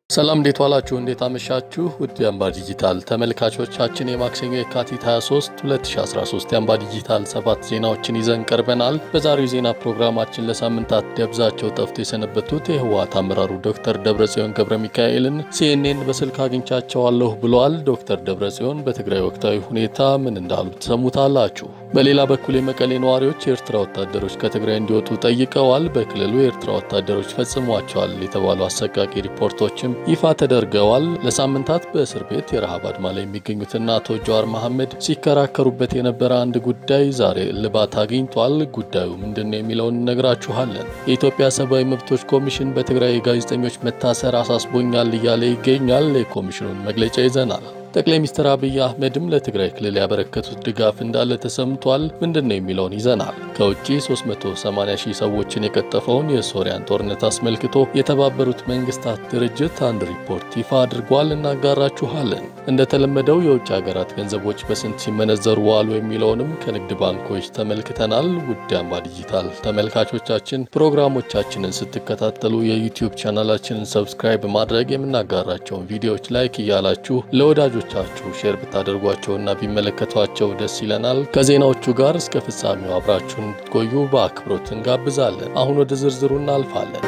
ሰላም እንዴት ዋላችሁ? እንዴት አመሻችሁ? ውድ የአምባ ዲጂታል ተመልካቾቻችን የማክሰኞ የካቲት 23 2013 የአምባ ዲጂታል ሰባት ዜናዎችን ይዘን ቀርበናል። በዛሬው ዜና ፕሮግራማችን ለሳምንታት ደብዛቸው ጠፍቶ የሰነበቱት የህወሓት አመራሩ ዶክተር ደብረጽዮን ገብረ ሚካኤልን ሲኤንኤን በስልክ አግኝቻቸዋለሁ ብለዋል። ዶክተር ደብረጽዮን በትግራይ ወቅታዊ ሁኔታ ምን እንዳሉ ትሰሙታላችሁ። በሌላ በኩል የመቀሌ ነዋሪዎች የኤርትራ ወታደሮች ከትግራይ እንዲወጡ ጠይቀዋል። በክልሉ የኤርትራ ወታደሮች ፈጽሟቸዋል የተባሉ አሰቃቂ ሪፖርቶችም ይፋ ተደርገዋል። ለሳምንታት በእስር ቤት የረሃብ አድማ ላይ የሚገኙትና አቶ ጀዋር መሐመድ ሲከራከሩበት የነበረ አንድ ጉዳይ ዛሬ እልባት አግኝቷል። ጉዳዩ ምንድን ነው የሚለውን እነግራችኋለን። የኢትዮጵያ ሰብአዊ መብቶች ኮሚሽን በትግራይ የጋዜጠኞች መታሰር አሳስቦኛል እያለ ይገኛል። የኮሚሽኑን መግለጫ ይዘናል። ጠቅላይ ሚኒስትር አብይ አህመድም ለትግራይ ክልል ያበረከቱት ድጋፍ እንዳለ ተሰምቷል። ምንድን ነው የሚለውን ይዘናል። ከውጭ 380 ሺህ ሰዎችን የቀጠፈውን የሶሪያን ጦርነት አስመልክቶ የተባበሩት መንግስታት ድርጅት አንድ ሪፖርት ይፋ አድርጓል። እናጋራችኋለን። እንደተለመደው የውጭ ሀገራት ገንዘቦች በስንት ሲመነዘሩ ዋሉ የሚለውንም ከንግድ ባንኮች ተመልክተናል። ውድ አምባ ዲጂታል ተመልካቾቻችን ፕሮግራሞቻችንን ስትከታተሉ የዩቲዩብ ቻናላችንን ሰብስክራይብ በማድረግ የምናጋራቸውን ቪዲዮዎች ላይክ እያላችሁ ለወዳጆ ቻችሁ ሼር ብታደርጓቸውና ቢመለከቷቸው ደስ ይለናል። ከዜናዎቹ ጋር እስከ ፍጻሜው አብራችሁን እንድትቆዩ በአክብሮት እንጋብዛለን። አሁን ወደ ዝርዝሩ እናልፋለን።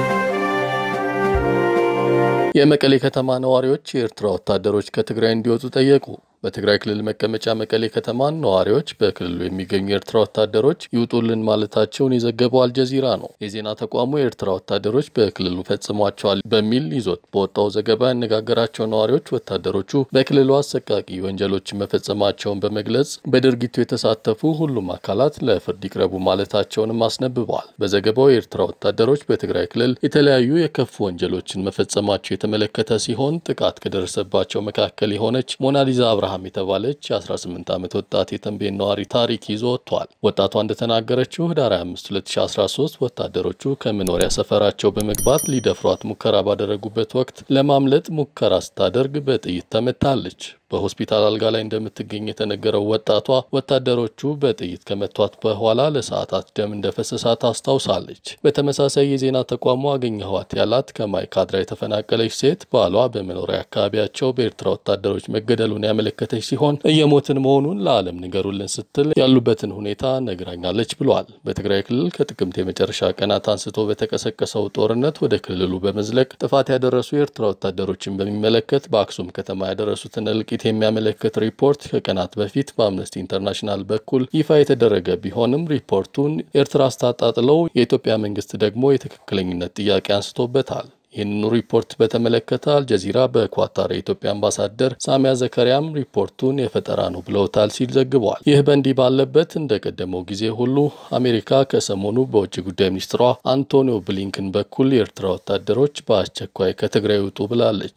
የመቀሌ ከተማ ነዋሪዎች የኤርትራ ወታደሮች ከትግራይ እንዲወጡ ጠየቁ። በትግራይ ክልል መቀመጫ መቀሌ ከተማን ነዋሪዎች በክልሉ የሚገኙ የኤርትራ ወታደሮች ይውጡልን ማለታቸውን የዘገበው አልጀዚራ ነው። የዜና ተቋሙ የኤርትራ ወታደሮች በክልሉ ፈጽሟቸዋል በሚል ይዞት በወጣው ዘገባ ያነጋገራቸው ነዋሪዎች ወታደሮቹ በክልሉ አሰቃቂ ወንጀሎችን መፈጸማቸውን በመግለጽ በድርጊቱ የተሳተፉ ሁሉም አካላት ለፍርድ ይቅረቡ ማለታቸውንም አስነብበዋል። በዘገባው የኤርትራ ወታደሮች በትግራይ ክልል የተለያዩ የከፉ ወንጀሎችን መፈጸማቸው የተመለከተ ሲሆን ጥቃት ከደረሰባቸው መካከል የሆነች ሞናሊዛ አብርሃ አብርሃም የተባለች የ18 ዓመት ወጣት የተንቤን ነዋሪ ታሪክ ይዞ ወጥቷል። ወጣቷ እንደተናገረችው ህዳር 25 2013 ወታደሮቹ ከመኖሪያ ሰፈራቸው በመግባት ሊደፍሯት ሙከራ ባደረጉበት ወቅት ለማምለጥ ሙከራ ስታደርግ በጥይት ተመታለች። በሆስፒታል አልጋ ላይ እንደምትገኝ የተነገረው ወጣቷ ወታደሮቹ በጥይት ከመቷት በኋላ ለሰዓታት ደም እንደፈሰሳት አስታውሳለች። በተመሳሳይ የዜና ተቋሙ አገኘኋት ያላት ከማይካድራ የተፈናቀለች ሴት ባሏ በመኖሪያ አካባቢያቸው በኤርትራ ወታደሮች መገደሉን ያመለከተች ሲሆን እየሞትን መሆኑን ለዓለም ንገሩልን ስትል ያሉበትን ሁኔታ ነግራኛለች ብሏል። በትግራይ ክልል ከጥቅምት የመጨረሻ ቀናት አንስቶ በተቀሰቀሰው ጦርነት ወደ ክልሉ በመዝለቅ ጥፋት ያደረሱ የኤርትራ ወታደሮችን በሚመለከት በአክሱም ከተማ ያደረሱትን እልቂት የሚያመለክት ሪፖርት ከቀናት በፊት በአምነስቲ ኢንተርናሽናል በኩል ይፋ የተደረገ ቢሆንም ሪፖርቱን ኤርትራ አስታጣጥለው የኢትዮጵያ መንግስት ደግሞ የትክክለኝነት ጥያቄ አንስቶበታል። ይህንኑ ሪፖርት በተመለከተ አልጀዚራ በኳታር የኢትዮጵያ አምባሳደር ሳሚያ ዘከሪያም ሪፖርቱን የፈጠራ ነው ብለውታል ሲል ዘግበዋል። ይህ በእንዲህ ባለበት እንደ ቀደመው ጊዜ ሁሉ አሜሪካ ከሰሞኑ በውጭ ጉዳይ ሚኒስትሯ አንቶኒዮ ብሊንከን በኩል የኤርትራ ወታደሮች በአስቸኳይ ከትግራይ ውጡ ብላለች።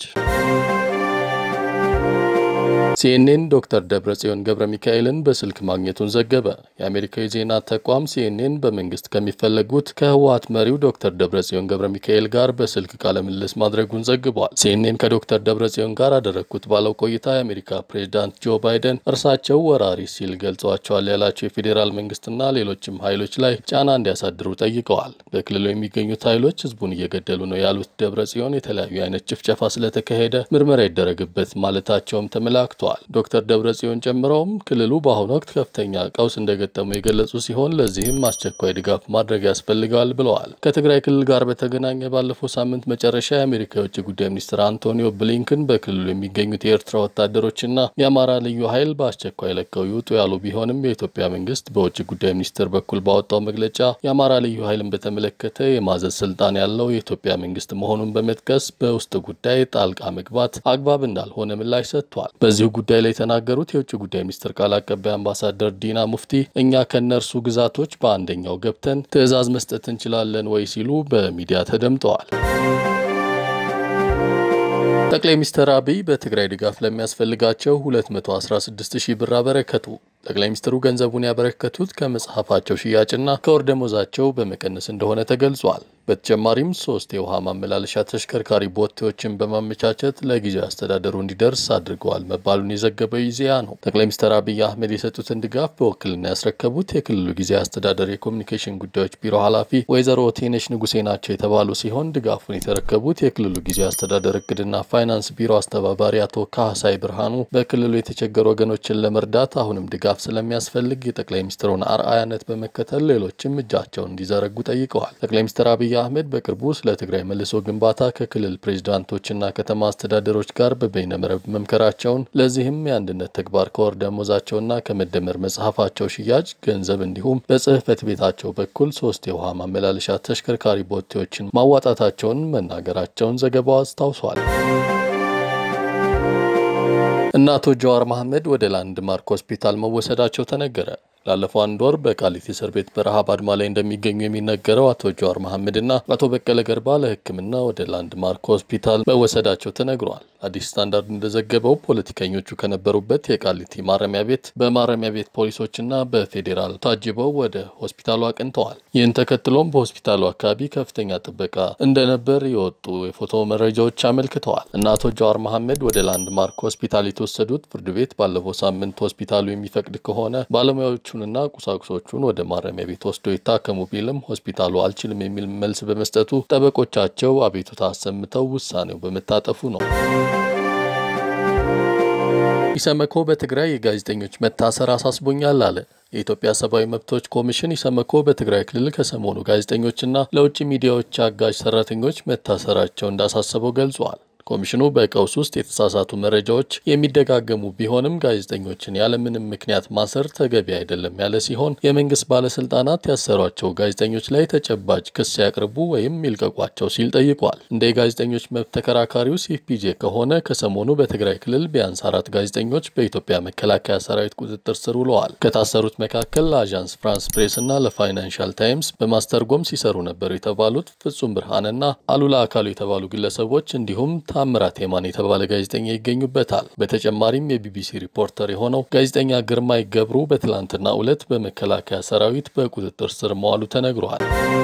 ሲኤንኤን ዶክተር ደብረጽዮን ገብረ ሚካኤልን በስልክ ማግኘቱን ዘገበ። የአሜሪካ የዜና ተቋም ሲኤንኤን በመንግስት ከሚፈለጉት ከህወሓት መሪው ዶክተር ደብረጽዮን ገብረ ሚካኤል ጋር በስልክ ቃለ ምልልስ ማድረጉን ዘግቧል። ሲኤንኤን ከዶክተር ደብረጽዮን ጋር አደረግኩት ባለው ቆይታ የአሜሪካ ፕሬዚዳንት ጆ ባይደን እርሳቸው ወራሪ ሲል ገልጿቸዋል ያላቸው የፌዴራል መንግስትና ሌሎችም ኃይሎች ላይ ጫና እንዲያሳድሩ ጠይቀዋል። በክልሉ የሚገኙት ኃይሎች ህዝቡን እየገደሉ ነው ያሉት ደብረጽዮን የተለያዩ አይነት ጭፍጨፋ ስለተካሄደ ምርመራ ይደረግበት ማለታቸውም ተመላክቷል። ዶክተር ደብረጽዮን ጨምረውም ክልሉ በአሁኑ ወቅት ከፍተኛ ቀውስ እንደገጠሙ የገለጹ ሲሆን ለዚህም አስቸኳይ ድጋፍ ማድረግ ያስፈልገዋል ብለዋል። ከትግራይ ክልል ጋር በተገናኘ ባለፈው ሳምንት መጨረሻ የአሜሪካ የውጭ ጉዳይ ሚኒስትር አንቶኒዮ ብሊንከን በክልሉ የሚገኙት የኤርትራ ወታደሮችና የአማራ ልዩ ኃይል በአስቸኳይ ለቀው ይውጡ ያሉ ቢሆንም የኢትዮጵያ መንግስት በውጭ ጉዳይ ሚኒስትር በኩል ባወጣው መግለጫ የአማራ ልዩ ኃይልን በተመለከተ የማዘዝ ስልጣን ያለው የኢትዮጵያ መንግስት መሆኑን በመጥቀስ በውስጥ ጉዳይ ጣልቃ መግባት አግባብ እንዳልሆነ ምላሽ ሰጥቷል። በዚሁ ጉዳይ ላይ የተናገሩት የውጭ ጉዳይ ሚኒስትር ቃል አቀባይ አምባሳደር ዲና ሙፍቲ እኛ ከነርሱ ግዛቶች በአንደኛው ገብተን ትዕዛዝ መስጠት እንችላለን ወይ ሲሉ በሚዲያ ተደምጠዋል። ጠቅላይ ሚኒስትር አብይ በትግራይ ድጋፍ ለሚያስፈልጋቸው 216 ሺህ ብር አበረከቱ። ጠቅላይ ሚኒስትሩ ገንዘቡን ያበረከቱት ከመጽሐፋቸው ሽያጭና ከወር ደመወዛቸው በመቀነስ እንደሆነ ተገልጿል። በተጨማሪም ሶስት የውሃ ማመላለሻ ተሽከርካሪ ቦቴዎችን በማመቻቸት ለጊዜያዊ አስተዳደሩ እንዲደርስ አድርገዋል መባሉን የዘገበው ኢዜአ ነው። ጠቅላይ ሚኒስትር አብይ አህመድ የሰጡትን ድጋፍ በውክልና ያስረከቡት የክልሉ ጊዜያዊ አስተዳደር የኮሚኒኬሽን ጉዳዮች ቢሮ ኃላፊ ወይዘሮ ቴነሽ ንጉሴ ናቸው የተባሉ ሲሆን ድጋፉን የተረከቡት የክልሉ ጊዜያዊ አስተዳደር እቅድና ፋይናንስ ቢሮ አስተባባሪ አቶ ካህሳይ ብርሃኑ በክልሉ የተቸገሩ ወገኖችን ለመርዳት አሁንም ድጋፍ ስለሚያስፈልግ የጠቅላይ ሚኒስትሩን አርአያነት በመከተል ሌሎችም እጃቸውን እንዲዘረጉ ጠይቀዋል። ጠቅላይ ሚኒስትር አብይ አህመድ በቅርቡ ስለ ትግራይ መልሶ ግንባታ ከክልል ፕሬዚዳንቶችና ከተማ አስተዳደሮች ጋር በበይነመረብ መምከራቸውን ለዚህም የአንድነት ተግባር ከወር ደመወዛቸውና ከመደመር መጽሐፋቸው ሽያጭ ገንዘብ እንዲሁም በጽህፈት ቤታቸው በኩል ሶስት የውሃ ማመላለሻ ተሽከርካሪ ቦቴዎችን ማዋጣታቸውን መናገራቸውን ዘገባው አስታውሷል። እነ አቶ ጀዋር መሐመድ ወደ ላንድማርክ ሆስፒታል መወሰዳቸው ተነገረ። ላለፈው አንድ ወር በቃሊቲ እስር ቤት በረሃብ አድማ ላይ እንደሚገኙ የሚነገረው አቶ ጀዋር መሐመድና አቶ በቀለ ገርባ ለሕክምና ወደ ላንድማርክ ሆስፒታል መወሰዳቸው ተነግሯል። አዲስ ስታንዳርድ እንደዘገበው ፖለቲከኞቹ ከነበሩበት የቃሊቲ ማረሚያ ቤት በማረሚያ ቤት ፖሊሶችና በፌዴራል ታጅበው ወደ ሆስፒታሉ አቅንተዋል። ይህን ተከትሎም በሆስፒታሉ አካባቢ ከፍተኛ ጥበቃ እንደነበር የወጡ የፎቶ መረጃዎች አመልክተዋል። እና አቶ ጀዋር መሐመድ ወደ ላንድማርክ ሆስፒታል የተወሰዱት ፍርድ ቤት ባለፈው ሳምንት ሆስፒታሉ የሚፈቅድ ከሆነ ባለሙያዎቹ ና ቁሳቁሶቹን ወደ ማረሚያ ቤት ወስዶ ይታከሙ ቢልም ሆስፒታሉ አልችልም የሚል መልስ በመስጠቱ ጠበቆቻቸው አቤቱታ አሰምተው ውሳኔው በመታጠፉ ነው። ኢሰመኮ በትግራይ የጋዜጠኞች መታሰር አሳስቦኛል አለ። የኢትዮጵያ ሰብአዊ መብቶች ኮሚሽን ኢሰመኮ በትግራይ ክልል ከሰሞኑ ጋዜጠኞችና ለውጭ ሚዲያዎች አጋዥ ሰራተኞች መታሰራቸው እንዳሳሰበው ገልጿል። ኮሚሽኑ በቀውስ ውስጥ የተሳሳቱ መረጃዎች የሚደጋገሙ ቢሆንም ጋዜጠኞችን ያለምንም ምክንያት ማሰር ተገቢ አይደለም ያለ ሲሆን የመንግስት ባለስልጣናት ያሰሯቸው ጋዜጠኞች ላይ ተጨባጭ ክስ ያቅርቡ ወይም ይልቀቋቸው ሲል ጠይቋል። እንደ የጋዜጠኞች መብት ተከራካሪው ሲፒጄ ከሆነ ከሰሞኑ በትግራይ ክልል ቢያንስ አራት ጋዜጠኞች በኢትዮጵያ መከላከያ ሰራዊት ቁጥጥር ስር ውለዋል። ከታሰሩት መካከል ለአዣንስ ፍራንስ ፕሬስ እና ለፋይናንሻል ታይምስ በማስተርጎም ሲሰሩ ነበሩ የተባሉት ፍጹም ብርሃንና አሉላ አካሉ የተባሉ ግለሰቦች እንዲሁም ታምራት የማን የተባለ ጋዜጠኛ ይገኙበታል። በተጨማሪም የቢቢሲ ሪፖርተር የሆነው ጋዜጠኛ ግርማይ ገብሩ በትላንትናው ዕለት በመከላከያ ሰራዊት በቁጥጥር ስር መዋሉ ተነግሯል።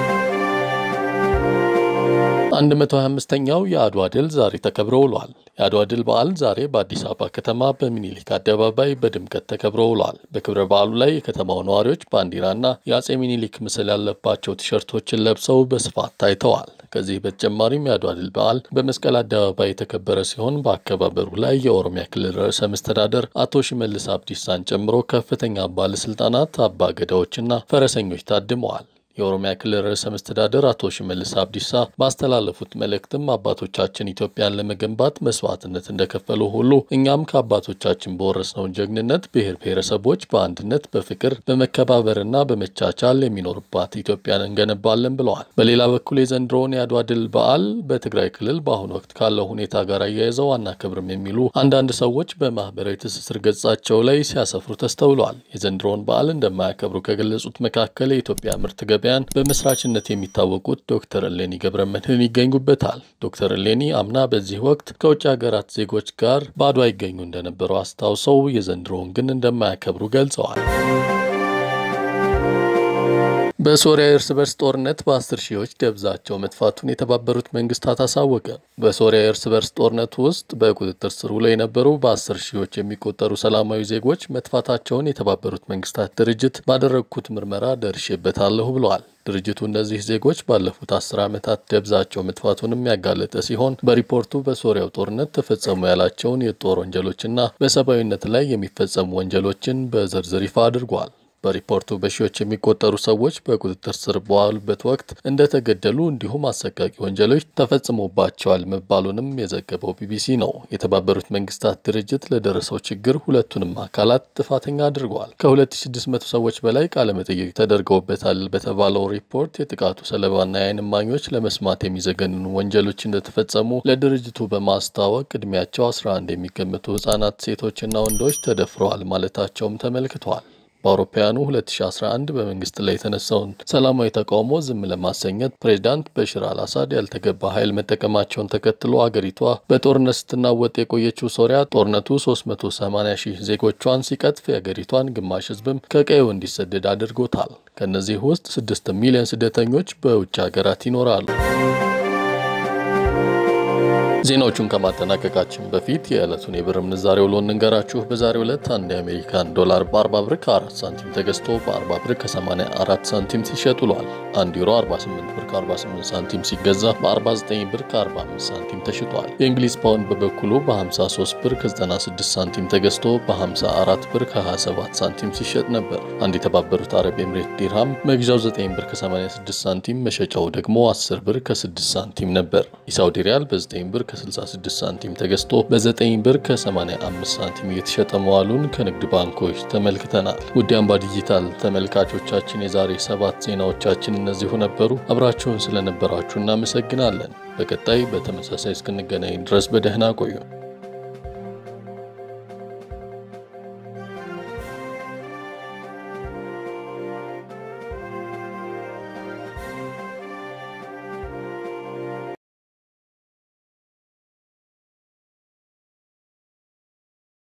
125ኛው የአድዋ ድል ዛሬ ተከብሮ ውሏል። የአድዋ ድል በዓል ዛሬ በአዲስ አበባ ከተማ በሚኒሊክ አደባባይ በድምቀት ተከብሮ ውሏል። በክብረ በዓሉ ላይ የከተማው ነዋሪዎች ባንዲራና የአጼ ሚኒሊክ ምስል ያለባቸው ቲሸርቶችን ለብሰው በስፋት ታይተዋል። ከዚህ በተጨማሪም የአድዋ ድል በዓል በመስቀል አደባባይ የተከበረ ሲሆን በአከባበሩ ላይ የኦሮሚያ ክልል ርዕሰ መስተዳደር አቶ ሽመልስ አብዲሳን ጨምሮ ከፍተኛ ባለስልጣናት፣ አባ ገዳዎችና ፈረሰኞች ታድመዋል። የኦሮሚያ ክልል ርዕሰ መስተዳደር አቶ ሽመልስ አብዲሳ ባስተላለፉት መልእክትም አባቶቻችን ኢትዮጵያን ለመገንባት መስዋዕትነት እንደከፈሉ ሁሉ እኛም ከአባቶቻችን በወረስነው ጀግንነት ብሔር ብሔረሰቦች በአንድነት በፍቅር በመከባበርና በመቻቻል የሚኖርባት ኢትዮጵያን እንገነባለን ብለዋል። በሌላ በኩል የዘንድሮውን የአድዋ ድል በዓል በትግራይ ክልል በአሁኑ ወቅት ካለው ሁኔታ ጋር አያይዘው አናከብርም የሚሉ አንዳንድ ሰዎች በማህበራዊ ትስስር ገጻቸው ላይ ሲያሰፍሩ ተስተውለዋል። የዘንድሮውን በዓል እንደማያከብሩ ከገለጹት መካከል የኢትዮጵያ ምርት ገበያን በመስራችነት የሚታወቁት ዶክተር እሌኒ ገብረ መድህን ይገኙበታል። ዶክተር እሌኒ አምና በዚህ ወቅት ከውጭ ሀገራት ዜጎች ጋር በአድዋ ይገኙ እንደነበሩ አስታውሰው የዘንድሮውን ግን እንደማያከብሩ ገልጸዋል። በሶሪያ የእርስ በርስ ጦርነት በአስር ሺዎች ደብዛቸው መጥፋቱን የተባበሩት መንግስታት አሳወቀ። በሶሪያ የእርስ በርስ ጦርነት ውስጥ በቁጥጥር ስር ውለው የነበሩ በአስር ሺዎች የሚቆጠሩ ሰላማዊ ዜጎች መጥፋታቸውን የተባበሩት መንግስታት ድርጅት ባደረግኩት ምርመራ ደርሼበታለሁ ብለዋል። ድርጅቱ እነዚህ ዜጎች ባለፉት አስር ዓመታት ደብዛቸው መጥፋቱንም ያጋለጠ ሲሆን በሪፖርቱ በሶሪያው ጦርነት ተፈጸሙ ያላቸውን የጦር ወንጀሎችና በሰብአዊነት ላይ የሚፈጸሙ ወንጀሎችን በዝርዝር ይፋ አድርጓል። በሪፖርቱ በሺዎች የሚቆጠሩ ሰዎች በቁጥጥር ስር በዋሉበት ወቅት እንደተገደሉ እንዲሁም አሰቃቂ ወንጀሎች ተፈጽሞባቸዋል መባሉንም የዘገበው ቢቢሲ ነው። የተባበሩት መንግስታት ድርጅት ለደረሰው ችግር ሁለቱንም አካላት ጥፋተኛ አድርገዋል። ከ2600 ሰዎች በላይ ቃለመጠይቅ ተደርገውበታል በተባለው ሪፖርት የጥቃቱ ሰለባና የዓይን እማኞች ለመስማት የሚዘገንኑ ወንጀሎች እንደተፈጸሙ ለድርጅቱ በማስታወቅ ዕድሜያቸው 11 የሚገመቱ ህጻናት፣ ሴቶችና ወንዶች ተደፍረዋል ማለታቸውም ተመልክተዋል። በአውሮፓውያኑ 2011 በመንግስት ላይ የተነሳውን ሰላማዊ ተቃውሞ ዝም ለማሰኘት ፕሬዚዳንት በሽር አልአሳድ ያልተገባ ኃይል መጠቀማቸውን ተከትሎ አገሪቷ በጦርነት ስትናወጥ የቆየችው ሶሪያ ጦርነቱ 380 ሺህ ዜጎቿን ሲቀጥፍ የአገሪቷን ግማሽ ህዝብም ከቀዬው እንዲሰደድ አድርጎታል። ከእነዚህ ውስጥ 6 ሚሊዮን ስደተኞች በውጭ ሀገራት ይኖራሉ። ዜናዎቹን ከማጠናቀቃችን በፊት የዕለቱን የብር ምንዛሬ ውሎ እንንገራችሁ። በዛሬው ዕለት አንድ የአሜሪካን ዶላር በ40 ብር ከ4 ሳንቲም ተገዝቶ በ40 ብር ከ84 ሳንቲም ሲሸጥ ውሏል። አንድ ዩሮ 48 ብር ከ48 ሳንቲም ሲገዛ በ49 ብር ከ45 ሳንቲም ተሽጧል። የእንግሊዝ ፓውንድ በበኩሉ በ53 ብር ከ96 ሳንቲም ተገዝቶ በ54 ብር ከ27 ሳንቲም ሲሸጥ ነበር። አንድ የተባበሩት አረብ ኤምሬት ዲርሃም መግዣው 9 ብር ከ86 ሳንቲም መሸጫው ደግሞ 10 ብር ከ6 ሳንቲም ነበር። የሳውዲ ሪያል በ9 ብር ከ66 ሳንቲም ተገዝቶ በ9 ብር ከ85 ሳንቲም እየተሸጠ መዋሉን ከንግድ ባንኮች ተመልክተናል። ውድ አምባ ዲጂታል ተመልካቾቻችን የዛሬ ሰባት ዜናዎቻችን እነዚሁ ነበሩ። አብራችሁን ስለነበራችሁ እናመሰግናለን። በቀጣይ በተመሳሳይ እስክንገናኝ ድረስ በደህና ቆዩ።